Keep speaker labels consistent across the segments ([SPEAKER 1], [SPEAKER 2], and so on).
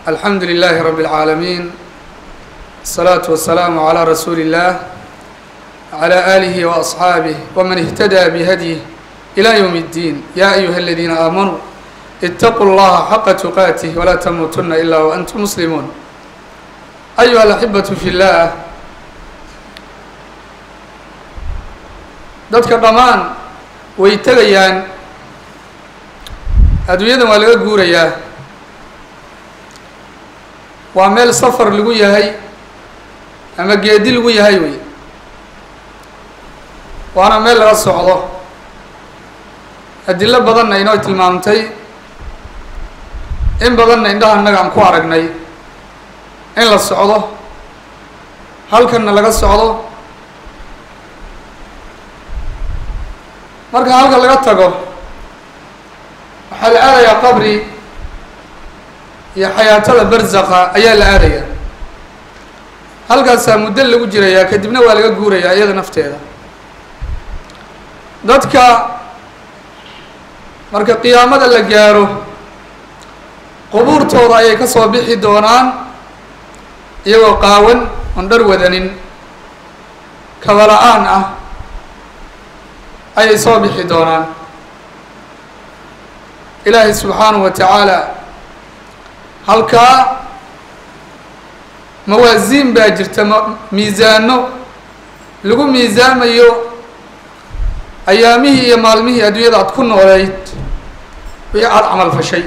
[SPEAKER 1] alxamdu للh رb العاalمين الصلاaة والسلام عlى رsuuل الlah وعlى آlه وأصحاaبه وmن اهتdى بhdيه إlى yوم الdين yا أyuهa الذينa آmنوا اتقوا الlaha حqa تqاته وlا تmuutuna إlا وأntم مسلمون أyuهa الأحبة في الlah dadka dhammaan way tegayaan adduunyadan waa laga guurayaa waa meel safar lagu yahay ama geedi lagu yahay wey waana meel laga socdo adilo badanna inoo tilmaamtay in badanna indhaha innaga aan ku aragnay in la socdo halkanna laga socdo marka halka laga tago waxaa la aadayaa qabri iyo xayaatada barzaqa ayaa la aadaya halkaasaa muddo lagu jirayaa kadibna waa laga guurayaa iyada nafteeda dadka marka qiyaamada la gaaro qubuurtooda ayay ka soo bixi doonaan iyagoo qaawan oon dhar wadanin kabala-aan ah ayay soo bixi doonaan ilaahay subxaanahu wa tacaala halkaa mawaasiin baa jirta m miisaano lagu miisaamayo ayaamihii iyo maalmihii adduunyada aad ku nooleyd wixii aada camal fashay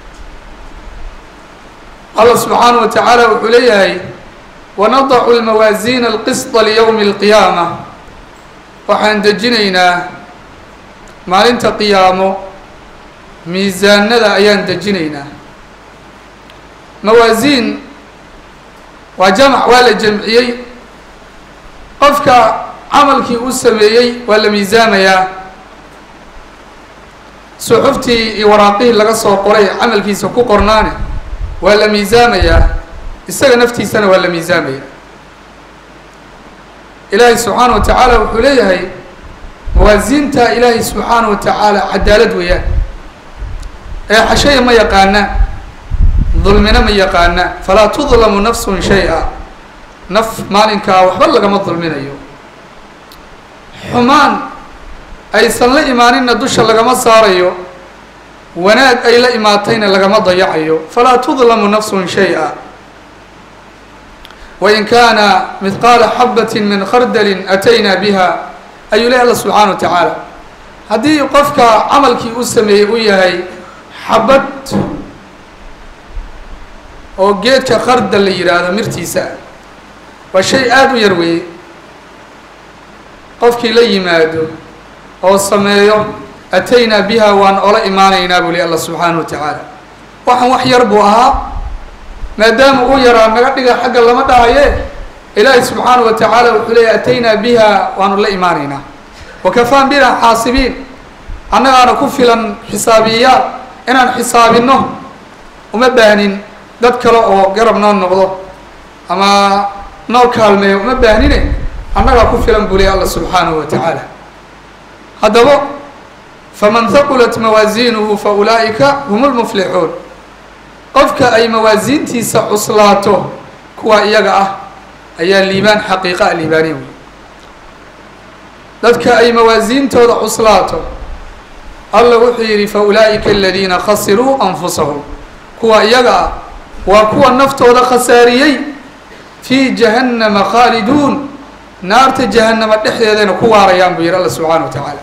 [SPEAKER 1] allah subxaanahu wa tacaala wuxuu leeyahay wanadacu lmawaasiina alqisطa liyowmi اlqiyaama waxaan dejinaynaa maalinta qiyaamo miisaanada ayaan dejinaynaa mawaasiin waa jamac waa la jamciyey qofka camalkii uu sameeyey waa la miisaamayaa suxuftii iyo waraaqihii laga soo qoray camalkiisa ku qornaane waa la miisaamayaa isaga naftiisana waa la miisaamaya ilaahay subxaana wa tacaala wuxuu leeyahay mawaasiinta ilaahay subxaana wa tacaala cadaalad weeyaan ee xashaya ma yaqaana dulmina ma yaqaana falaa tudlamu nafsun shay-a naf maalinkaa waxba lagama dulminayo xumaan aysan la imaaninna dusha lagama saarayo wanaag ay la imaatayna lagama dayacayo falaa tudlamu nafsun shay-a wain kaana midqaala xabati min khardalin ataynaa biha ayuu leh alla subxaana wa tacaala haddii qofka camalkii u sameeyey u yahay xabad oo geedka khardal la yidhaahdo mirtiisa waa shay aada u yar weeye qofkii la yimaado oo sameeyo ataynaa biha waan ola imaanaynaa buu leh alla subxaana wa tacaala waxaan wax yar buu ahaa maadaama uu yaraa naga dhiga xagga lama dhahaye ilaahi subxaana wa tacaala wuxuu leeyahy ataynaa biha waanu la imaanaynaa wakafaan bina xaasibiin annagaana ku filan xisaabiyayaal inaan xisaabinno uma baahnin dad kale oo garab noo noqdo ama noo kaalmeeyo uma baahnine annagaa ku filan buu leey alla subxaanahu wa tacaala haddaba faman haqulat mawaasiinuhu fa ulaa'ika hum lmuflixuun qofka ay mawaasiintiisa cuslaato kuwa iyaga ah ayaa liibaan xaqiiqa a liibaaniya wey dadka ay mawaasiintooda cuslaato alla wuxuu yidhi fa ulaa'ika aladiina khasiruu anfusahum kuwa iyaga ah waa kuwa naftooda khasaariyey fii jahannama khaaliduun naarta jahannama dhexdeedayna ku waarayaan buu yihi alla subxaana wa tacaala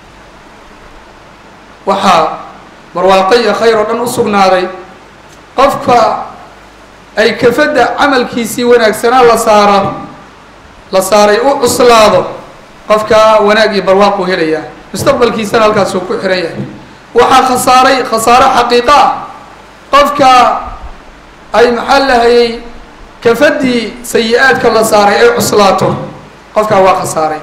[SPEAKER 1] waxaa barwaaqo iyo khayr oo dhan u sugnaaday qofka ay kafadda camalkiisii wanaagsanaa la saaro la saaray u cuslaado qofka wanaag iyo barwaaq uu helayaa mustaqbalkiisana halkaasuu ku xiran yahay waxaa khasaaray khasaaro xaqiiqo ah qofka ay maxaa lahayay kafaddii sayi-aadka la saaray ay cuslaato qofkaa waa khasaaray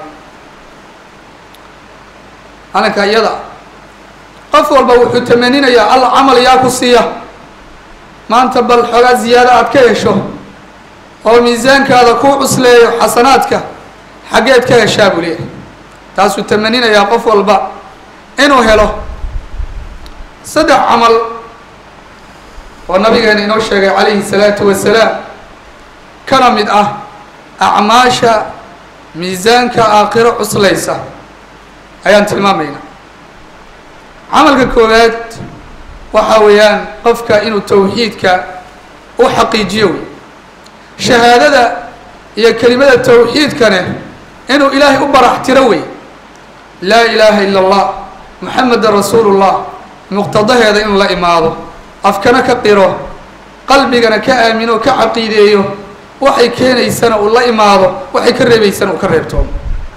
[SPEAKER 1] alinka iyada qof walba wuxuu tamaninayaa alla camal yaa ku siiya maanta bal xoogaa ziyaado aada ka hesho oo miisaankaada ku cusleeyo xasanaadka xaggeed ka heshaa buu leeyahay taasuu tamaninayaa qof walba inuu helo saddex camal oo nabigeena inoo sheegay calayhi salaatu wasalaam kana mid ah acmaasha miisaanka aakhiro cuslaysa ayaan tilmaamaynaa camalka koowaad waxa weeyaan qofka inuu tawxiidka u xaqiijiyo wey shahaadada iyo kelimada tawxiidkane inuu ilaahay u barax tiro wey laa ilaaha ila allah muxamedan rasuulu llah muqtadaheeda inuu la imaado afkana ka qiro qalbigana ka aamino ka caqiideeyo waxay keenaysana uu la imaado waxay ka reebaysana uu ka reebtoomo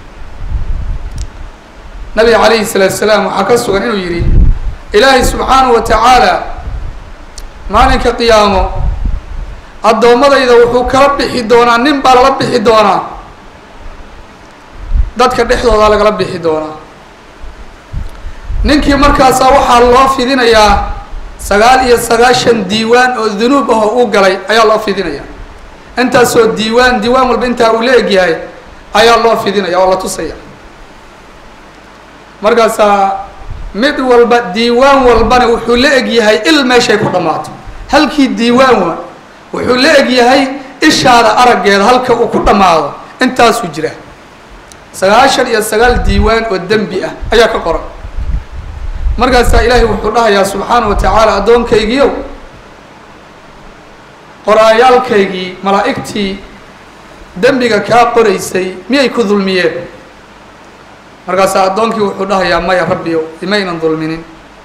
[SPEAKER 1] nabiga calayhi salaatu salaam waxaa ka sugan inuu yidhi ilaahay subxaanahu wa tacaala maalinka qiyaamo addoommadayda wuxuu kala bixi doonaa nin baa lala bixi doonaa dadka dhexdoodaa lagala bixi doonaa ninkii markaasaa waxaa loo fidinayaa sagaal iyo sagaashan diiwaan oo dunuub ah oo uu galay ayaa loo fidinaya intaasoo diiwaan diiwaan walba intaa uu la egyahay ayaa loo fidinaya oo la tusaya markaasaa mid walba diiwaan walbana wuxuu la egyahay il meeshay ku dhammaato halkii diiwaan wa wuxuu la egyahay ishaada araggeeda halka uu ku dhammaado intaasuu jira sagaashan iyo sagaal diiwaan oo dembi ah ayaa ka qoran markaasaa ilaahay wuxuu dhahayaa subxaana wa tacaala addoonkaygiiow qoraayaalkaygii malaa'igtii dembiga kaa qoraysay miyay ku dulmiyeen markaasaa addoonkii wuxuu dhahayaa maya rabbiyow imaynan dulminin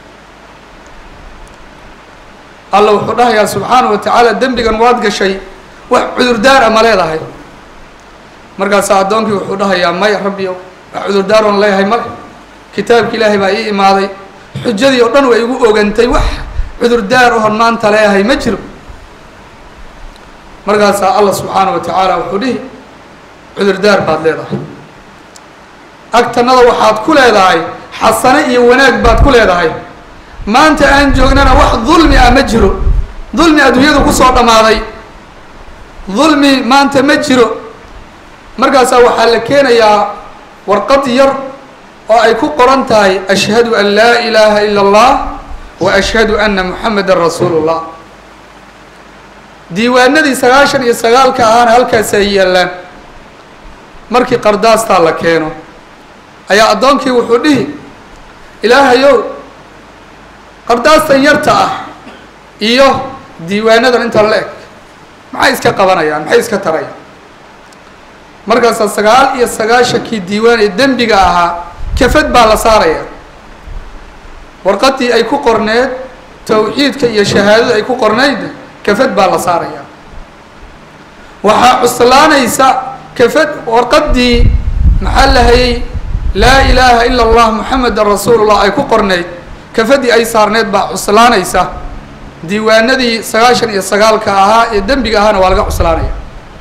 [SPEAKER 1] alla wuxuu dhahayaa subxaana wa tacaala dembigan waad gashay wax cudurdaar a ma leedahay markaasaa addoonkii wuxuu dhahayaa maya rabbiyow wax cudurdaaroon leeyahay male kitaabki ilaahay baa ii imaaday xujadii oo dhan way igu ogantay wax cudurdaar ohon maanta leeyahay ma jiro markaasaa allah subxaana wa tacaala wuxuu dhihi cudurdaar baad leedahay agtanada waxaad ku leedahay xasane iyo wanaag baad ku leedahay maanta aan joognana wax dulmi ah ma jiro dulmi adduunyadu kusoo dhammaaday dulmi maanta ma jiro markaasaa waxaa la keenayaa warqad yar oo ay ku qoran tahay ashhadu an laa ilaaha ila allah wa ashhadu anna muxamedan rasuulu llah diiwaanadii sagaashan iyo sagaalka ahaana halkaas ay yaallaan markii qardaastaa la keeno ayaa addoonkii wuxuu dhihi ilaahayow qardaastan yarta ah iyo diiwaanadan inta la eg maxay iska qabanayaan maxay iska tarayaan markaasaa sagaal iyo sagaashankii diiwaan ee dembiga ahaa kafad baa la saaraya warqadii ay ku qorneed tawxiidka iyo shahaadada ay ku qornaydna kafad baa la saaraya waxaa cuslaanaysa kafad warqadii maxaa lahayay laa ilaaha ila allah muxamedan rasuulullah ay ku qornayd kafadii ay saarneed baa cuslaanaysa diiwaanadii sagaashan iyo sagaalka ahaa ee dembiga ahaana waa laga cuslaanaya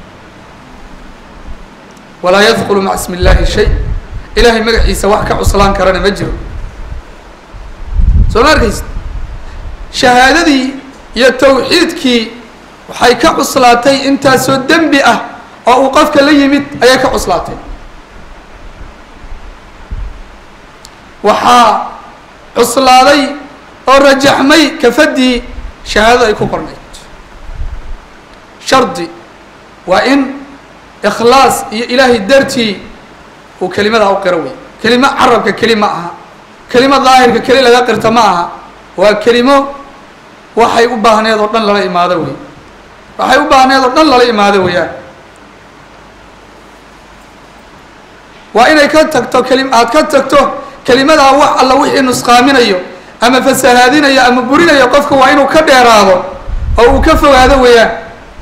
[SPEAKER 1] walaa yadkulu maca ismi illaahi shay ilaahay magaciisa wax ka cuslaan karana ma jiro soo ma arkaysa shahaadadii iyo tawxiidkii waxay ka cuslaatay intaasoo dembi ah oo uu qofka la yimid ayay ka cuslaatay waxaa cuslaaday oo rajaxmay kafadii shahaadada ay ku qornayd shardi waa in ikhlaas iyo ilaahay dartii uu kelimadaa u qiro wey kelimo carabka keli ma aha kelimo daahirka keli laga qirta ma aha waa kelimo waxay u baahneed oo dhan lala imaado wey waxay u baahneed oo dhan lala imaado weeyaan waa inay ka tagto keli aad ka tagto kelimadaa wax alla wixii nusqaaminayo ama fasahaadinayo ama burinayo qofka waa inuu ka dheeraado oo uu ka fogaado weeyaan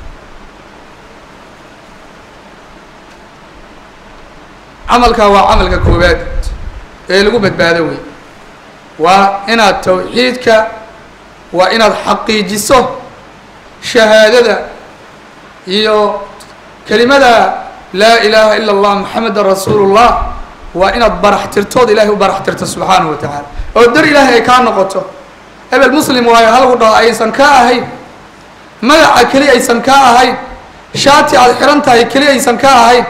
[SPEAKER 1] camalkaa waa camalka koowaad ee lagu badbaado wey waa inaad tawxiidka waa inaad xaqiijiso shahaadada iyo kelimada laa ilaaha ila اllah moxamedan rasuulu llah waa inaad barax tirtood ilahay u barax tirto subxaanahu wa tacaala oo dar ilaahay ay kaa noqoto hebel muslim waayo halagu dhaho aysan kaa ahayn magaca keli aysan kaa ahayn shaati aada xihan tahay keli aysan kaa ahayn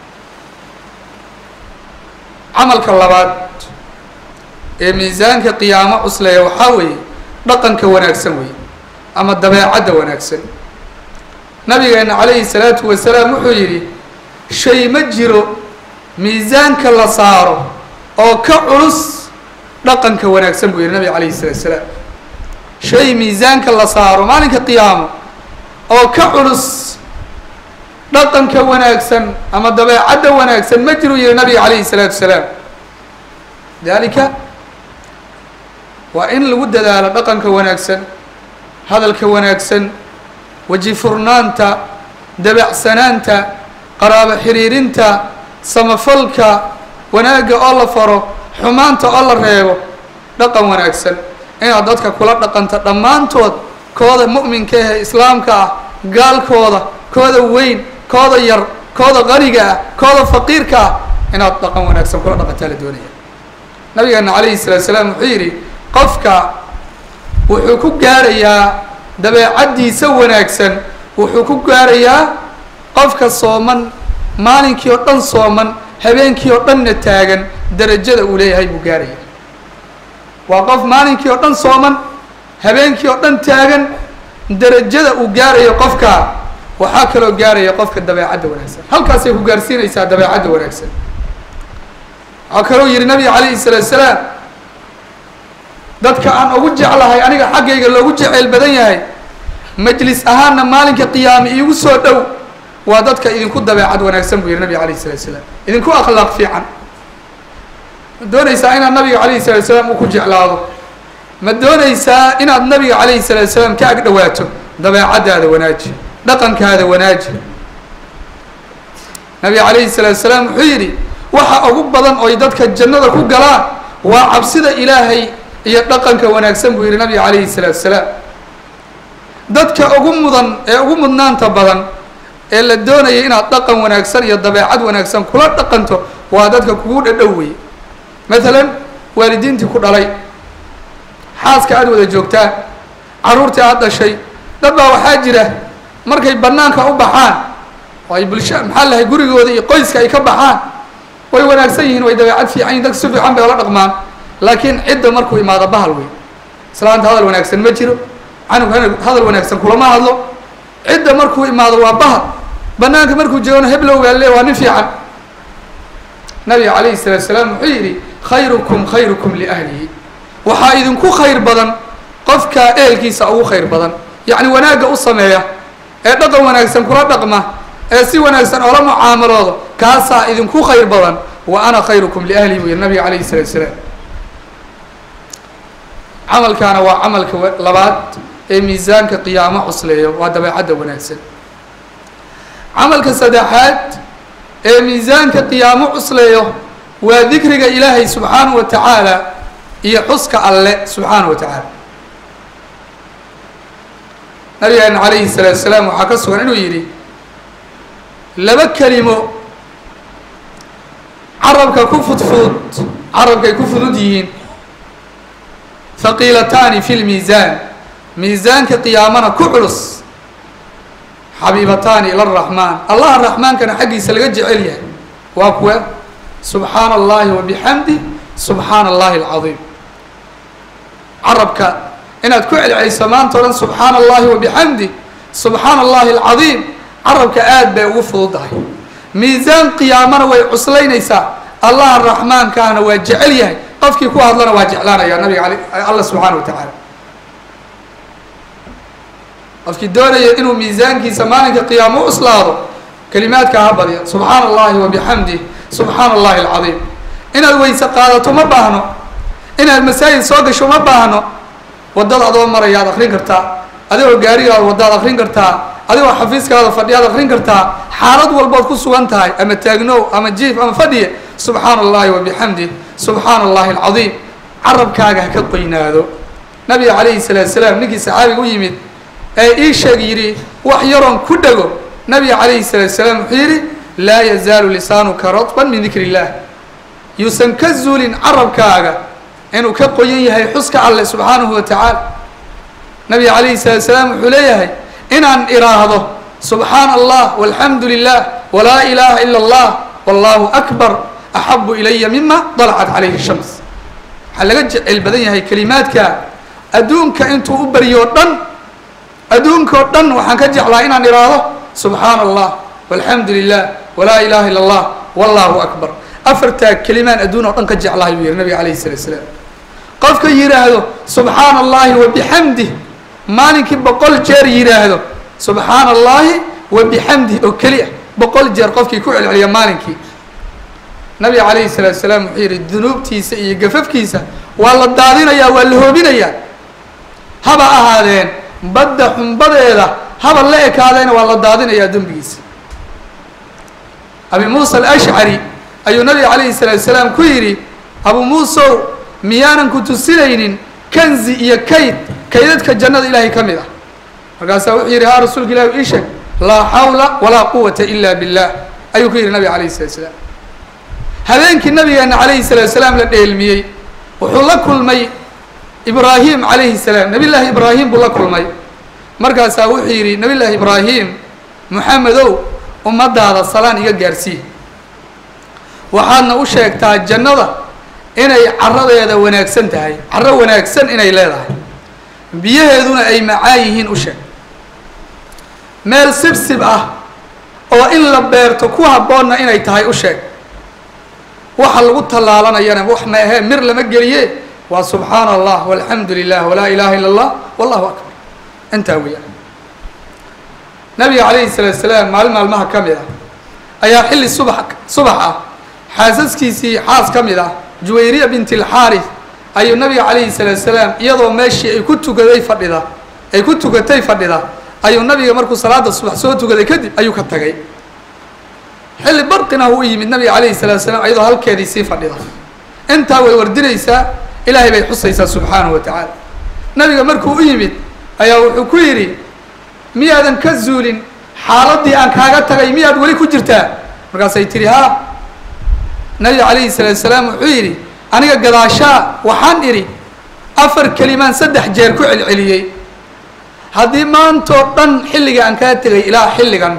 [SPEAKER 1] camalka labaad ee miisaanka qiyaamo cusleeya waxaa weeye dhaqanka wanaagsan weeye ama dabeecadda wanaagsan nabigeena calayhi salaatu wasalaam wuxuu yidhi shay ma jiro miisaanka la saaro oo ka culus dhaqanka wanaagsan buu yidhi nabiga calayhi salaatu salaam shay miisaanka la saaro maalinka qiyaamo oo ka culus dhaqanka wanaagsan ama dabeecadda wanaagsan ma jiru yihi nabiga calayhi salaatu salaam dalika waa in lagu dadaalo dhaqanka wanaagsan hadalka wanaagsan weji furnaanta dabacsanaanta qaraabo xiriirinta samafalka wanaagga oo la faro xumaanta oo la reebo dhaqan wanaagsan inaad dadka kula dhaqanto dhammaantood kooda mu'minka ahee islaamka ah gaalkooda kooda weyn kooda yar kooda qaniga ah kooda faqiirka ah inaad dhaqan wanaagsan kula dhaqantaa la doonaya nabigeena calayhi salaatu salaam wuxuu yidhi qofka wuxuu ku gaarayaa dabeecaddiisa wanaagsan wuxuu ku gaarayaa qofka sooman maalinkii oo dhan sooman habeenkii oo dhanna taagan darajada uu leeyahay buu gaaraya waa qof maalinkii oo dhan sooman habeenkii oo dhan taagan darajada uu gaarayo qofka waxaa kaloo gaaraya qofka dabeecadda wanaagsan halkaasay ku gaarsiinaysaa dabeecadda wanaagsan waxaa kaloo yihi nabiga calayhi salaatu salaam dadka aan ugu jeclahay aniga xaggayga loogu jeceyl badan yahay majlis ahaanna maalinka qiyaame iigu soo dhow waa dadka idinku dabeecad wanaagsan buu yihi nabiga calayhi salatu salaam idinku akhlaaq fiican ma doonaysaa inaad nabiga calayhi salatu salaam uu ku jeclaado ma doonaysaa inaad nabiga calayhi salatu salaam ka ag dhawaato dabeecaddaada wanaaji dhaqankaada wanaaji nabiga calayhi salaatu salaam wuxuu yidhi waxa ugu badan oy dadka jannada ku galaan waa cabsida ilaahay iyo dhaqanka wanaagsan buu yihi nabiga calayhi salaatu salaam dadka ugu mudan ee ugu mudnaanta badan ee la doonaya inaad dhaqan wanaagsan iyo dabeecad wanaagsan kula dhaqanto waa dadka kugu dhadhow wey maalan waalidiintii ku dhalay xaaska aada wada joogtaan carruurtii aada dhashay dad baa waxaa jira markay banaanka u baxaan oo ay bulsha maxaa lahay gurigooda iyo qoyska ay ka baxaan way wanaagsan yihiin way dabeecad fiican yihin dadka si fiican bay ola dhaqmaan laakiin cidda markuu imaado bahal wey islaanta hadal wanaagsan ma jiro canug hadal wanaagsan kulama hadlo cidda markuu imaado waa bahal banaanka markuu joogona heblow baa le waa nin fiican nabiga calayhi salaatu salaam wuxuu yidhi khayrukum khayrukum liahlihi waxaa idinku khayr badan qofka ehelkiisa ugu khayr badan yacni wanaagga u sameeya ee dhaqan wanaagsan kula dhaqma ee si wanaagsan oola mucaamaloodo kaasaa idinku khayr badan wa ana khayrukum liahlihi buu yihi nabiga calayhi salaatu salaam camalkaana waa camalka labaad ee miisaanka qiyaamo cusleeyo waa dabeecadda wanaagsan camalka saddexaad ee miisaanka qiyaamo cusleeyo waa dikriga ilaahay subxaanahu wa tacaala iyo xuska alle subxaanahu wa tacaala nabigeena calayhi salaatu salaam waxaa ka sugan inuu yidhi laba kelimo carabka ku fudfudud carabkay ku fudud yihiin haqiilataani fi lmiisaan miisaanka qiyaamana ku culus xabiibataani ila araxmaan allaha raxmaankana xaggiisa laga jecel yahay waa kuwa subxaana allahi wabixamdi subxaana allahi alcadiim carabka inaad ku celceliso maanta o dhan subxaana allahi wabixamdi subxaana allahi alcadiim carabka aad bay ugu fududahay miisaan qiyaamana way cuslaynaysaa allaha raxmaankaana waa jecel yahay qofkii ku hadlana waa jeclaanaya nabiga al alla subxaana wa tacaala qofkii doonaya inuu miisaankiisa maalinka qiyaamo u cuslaado kelimaadka ha badya subxaana allahi wabixamdih subxaana allahi alcadiim inaad weyse qaadato ma baahno inaad masaajid soo gasho ma baahno waddada adoo maraya ad akrin kartaa adigoo gaarigaada waddaad akrin kartaa adigoo xafiiskaada fadhiyaad akrin kartaa xaalad walbood ku sugan tahay ama taagnow ama jiif ama fadhiye subxaana allahi wabixamdih subxaana allahi alcadiim carabkaaga ha ka qoynaado nabiga calayhi salaatu salaam ninkii saxaabiga u yimid ee ii sheeg yidhi wax yaroon ku dhego nabiga calayhi salaatu salaam wuxuu yidhi laa yazaalu lisaanuka radban min dikri illah yuusan ka zuulin carabkaaga inuu ka qoyan yahay xuska alleh subxaanahu wa tacaala nabiga calayhi salaatu salaam wuxuu leeyahay inaan iraahdo subxaana allah walxamdu lilah walaa ilaaha ila allah wallahu akbar axabu ilaya mima dalacat calayhi shams waxaa laga jecel badan yahay kelimaadka adduunka intuu u baryo dhan adduunkao dhan waxaan ka jeclaa inaan idhaahdo subxaana allah walxamdu lilah walaa ilaha illa allah wallahu akbar afartaa kelimaan adduun oo dhan ka jeclahay buu yihi nabiga alayhi salatu salaam qofka yidhaahdo subxaana allahi wabixamdih maalinkii boqol jeer yidhaahdo subxaana allahi wabixamdih oo keliya boqol jeer qofkii ku celceliya maalinkii nabiga calayhi salaatu salaam wuxuu yihi dunuubtiisa iyo gafafkiisa waa la daadinayaa waa la hoobinayaa haba ahaadeen badda xumbadeeda haba la ekaadeena waa la daadinayaa dembigiisa abi muusa alashcari ayuu nabiga calayhi salaatu salaam ku yidhi abu muusow miyaanan ku tusinaynin kanzi iyo kayd kaydadka jannada ilaahay ka mid ah markaasaa wuxuu yidhi haa rasuulka ilahi ii sheeg laa xawla walaa quwata ila billah ayuu ku yidhi nabiga calayhi salatu salaam habeenkii nabigeena calayhi salaatu salaam la dheelmiyey wuxuu la kulmay ibraahim calayhi salaam nabi llaahi ibraahim buu la kulmay markaasaa wuxuu yidhi nabi llaahi ibraahim moxamedow ummadaada salaan iga gaarsii waxaadna u sheegtaa jannada inay caradeeda wanaagsan tahay caro wanaagsan inay leedahay biyaheeduna ay macaan yihiin u sheeg meel sibsib ah oo in la beerto ku habboonna inay tahay u sheeg waxa lagu tallaalanayana wax ma ahee mir lama geliye waa subxaana allah walxamdu lilah walaa ilaha illa allah wallahu akbar intaa weeyaan nabiga calayhi salaatu salaam maalin maalmaha ka mid ah ayaa xilli subax subax ah xaasaskiisii xaas ka mid ah juwayriya binti alxaaris ayuu nabiga calayhi salaatu salaam iyadoo meeshii ay ku tukaday fadhida ay ku tukatay fadhida ayuu nabiga markuu salaada subax soo tukaday kadib ayuu ka tagay xilli barqina u yimid nabiga calayhi salaatu salaam iyadoo halkeedii sii fadhida intaa way wardinaysaa ilaahay bay xusaysaa subxaanahu wa tacaala nabiga markuu u yimid ayaa wuxuu ku yidhi miyaadan ka zuulin xaaladdii aan kaaga tagay miyaad weli ku jirtaa markaasay tihi haa nabiga calayhi salaatu salaam wuxuu yidhi aniga gadaashaa waxaan idhi afar kelimaan saddex jeer ku celceliyey haddii maantoo dhan xilliga aan kaa tegay ilaa xilligan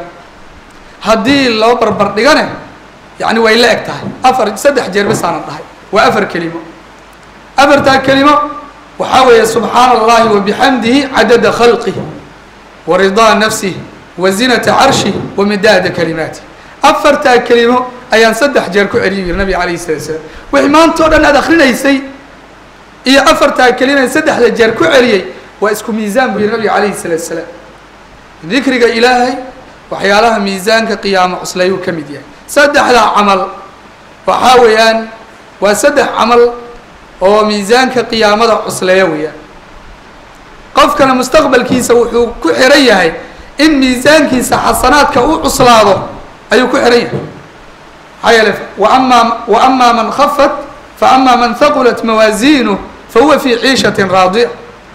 [SPEAKER 1] haddii loo barbar dhigane yacni way la eg tahay afar saddex jeer basaanan dhahay waa afar kelimo afartaa kelimo waxaa weeye subxaana allahi wabixamdihi cadada khalqih wa ridaa nafsih wa zinata carshih wa midaada kalimaatih afartaa kelimo ayaan saddex jeer ku celiyi yiri nabiga calayhi salatu salaam wixii maantao dhan aad akrinaysay iyo afartaa kelima saddexda jeer ku celiyey waa isku miisaan buu yihi nabiga calayhi salaatu salaam dikriga ilaahay waxyaalaha miisaanka qiyaamo cuslayuu ka mid yahay saddexdaa camal waxaa weeyaan waa saddex camal oo miisaanka qiyaamada cusleeya weeyaan qofkana mustaqbalkiisa wuxuu ku xiran yahay in miisaankiisa xasanaadka u cuslaado ayuu ku xiran yahay maxaa yeele waama wa ama man khafat fa ama man haqulat mawaasiinuh fa huwa fii ciishatin raadica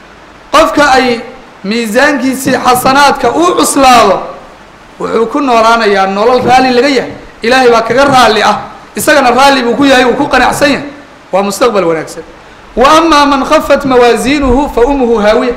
[SPEAKER 1] qofka ay miisaankiisii xasanaadka uu cuslaado wuxuu ku noolaanayaa nolol raalli laga yahay ilaahay baa kaga raalli ah isagana raalli buu ku yahay uu ku qanacsan yahay waa mustaqbal wanaagsan wa ama man khafat mawaasiinuhu fa umuhu haawiya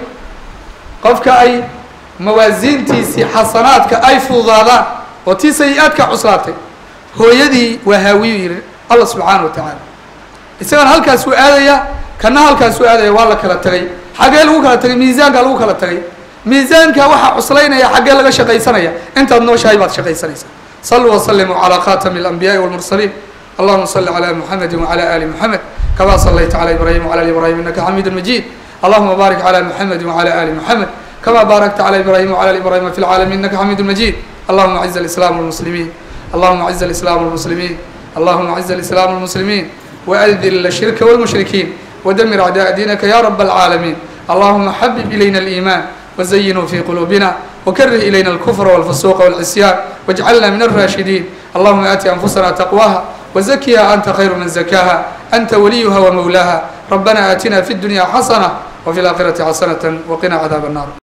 [SPEAKER 1] qofka ay mawaasiintiisii xasanaadka ay fududaadaan oo tii sayi-aadka cuslaatay hooyadii waa haawiyu yihi allah subxaana wa tacaala isagana halkaasuu aadaya kana halkaasuu aadaya waa la kala tagay xaggee lagu kala tagay miisaanka lagu kala tagay miisaanka waxaa cuslaynaya xaggee laga shaqaysanaya intaad nooshahay baad shaqaysanaysaa saluu waslimuu calaa khatami اlanbiyaءi wاlmursaliin allahuma صli calى muxamedi wعalى ali muxamed kama صlayta calى ibrahim wعlى ali ibrahim inaka xamiid majid allahuma barik calى muxamedi wعalى ali muxamed kama barakta calى ibrahim wعlى ali ibrahim fi lcaalamiin inaka xamiid majid allahuma aciz اlislam wاlmuslimiin allahuma aciz اlislam wاlmuslimiin allahuma aciz اlislam wاlmuslimiin وأdل الشhirka والمشhriكين ودmر أعداء دينka ya رب العاalمين اللهma xبب إليna الإيمان وزينه في قلوبنا وكره إلينا الكفر والفسوق والعصيان واجعلنا من الراشدين اللهم آت أنفسنا تقواها وزكها أنت خير من زكاها أنت وليها ومولاها ربنا آتنا في الدنيا حسنة وفي الآخرة حسنة وقنا عذاب النار